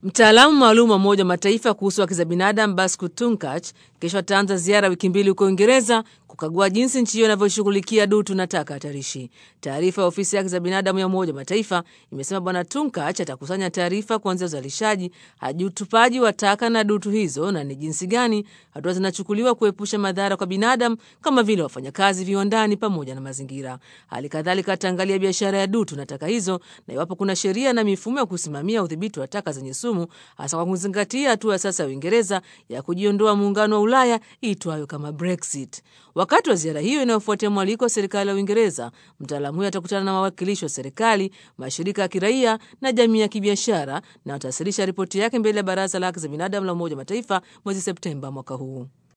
Mtaalamu maalum wa Umoja wa Mataifa kuhusu haki za binadamu Basku Tunkach kesho ataanza ziara wiki mbili huko Uingereza kukagua jinsi nchi hiyo inavyoshughulikia dutu na taka hatarishi. Taarifa ya ofisi ya haki za binadamu ya Umoja wa Mataifa imesema Bwana Tunkach atakusanya taarifa kuanzia uzalishaji hadi utupaji wa taka na dutu hizo na ni jinsi gani hatua zinachukuliwa kuepusha madhara kwa binadamu kama vile wafanyakazi viwandani pamoja na mazingira. Hali kadhalika ataangalia biashara ya dutu na taka hizo na iwapo kuna sheria na mifumo ya kusimamia udhibiti wa taka zenye sumu, hasa kwa kuzingatia hatua ya sasa ya Uingereza ya kujiondoa muungano wa Ulaya iitwayo kama Brexit. Wakati wa ziara hiyo inayofuatia mwaliko wa serikali ya Uingereza, mtaalamu huyo atakutana na wawakilishi wa serikali, mashirika ya kiraia na jamii ya kibiashara na atawasilisha ripoti yake mbele ya Baraza la Haki za Binadamu la Umoja wa Mataifa mwezi Septemba mwaka huu.